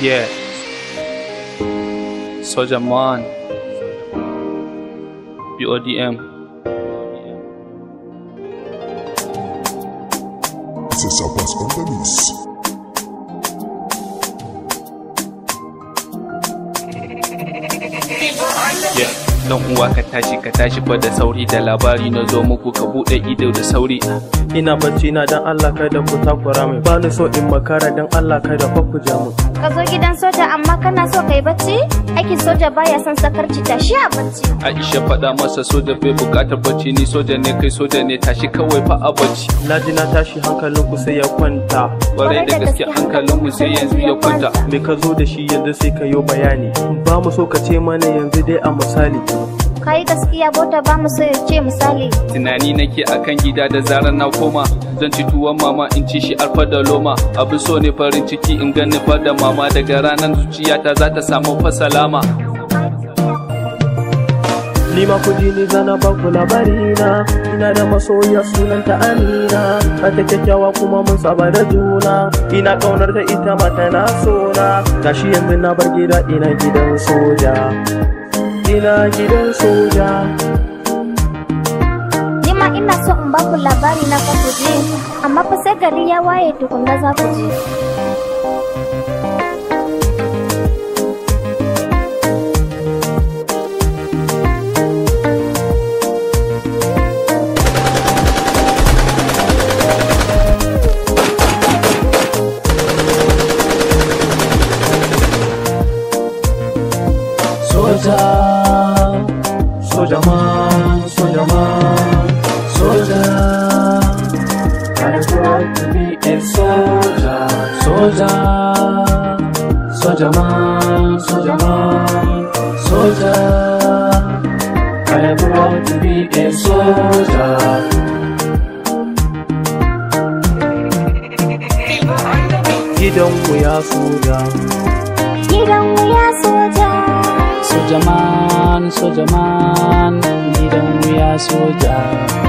Yeah. Soldier Man. BODM. C'est ça passe on the miss. Yeah. Dan uwa ka tashi ka tashi fa da sauri da labari na zo muku ka bude ido da sauri. ina bacci na dan Allah kada ku takura min ba ni so in makara dan Allah kada fa ku ja min Ka zo gidan soja amma kana so kai bacci? Aikin soja baya son sakarci tashi a bacci. Aisha faɗa masa soja bai buƙatar bacci ni soja ne kai soja ne tashi kawai fa a bacci. na ji na tashi hankalin ku sai ya kwanta Kwarai da gaske hankalin mu sai yanzu ya kwanta. me ka zo da shi yanzu sai ka yo bayani ba mu so ka ce mana yanzu dai a misali Kai gaskiya bota ba mu so ya ce misali. Tunani nake akan gida da zarar na koma zan ci tuwon mama in ci shi alfa da loma abin so ne farin ciki in gani fa da mama daga ranar zuciyata za ta samu fasalama. ni ma ku ji ni zana ba ku labari na ina da masoya sunanta Amina ta ta kyakkyawa kuma mun saba da juna ina kaunar ta ita ma tana sona gashi yanzu na bar gida ina gidan soja ina gidan soja Ni ma ina so in baku labari na fa ku je, amma fa sai gari ya waye tukunna za ku je. Soja, soja man, soja man, soja. I want to be a soldier, soldier, soldier man, soldier man, soldier. I am proud to be a soldier. Gidanmu ya soja. Gidan wuya soja. Soja man, soja man, gidan wuya soja.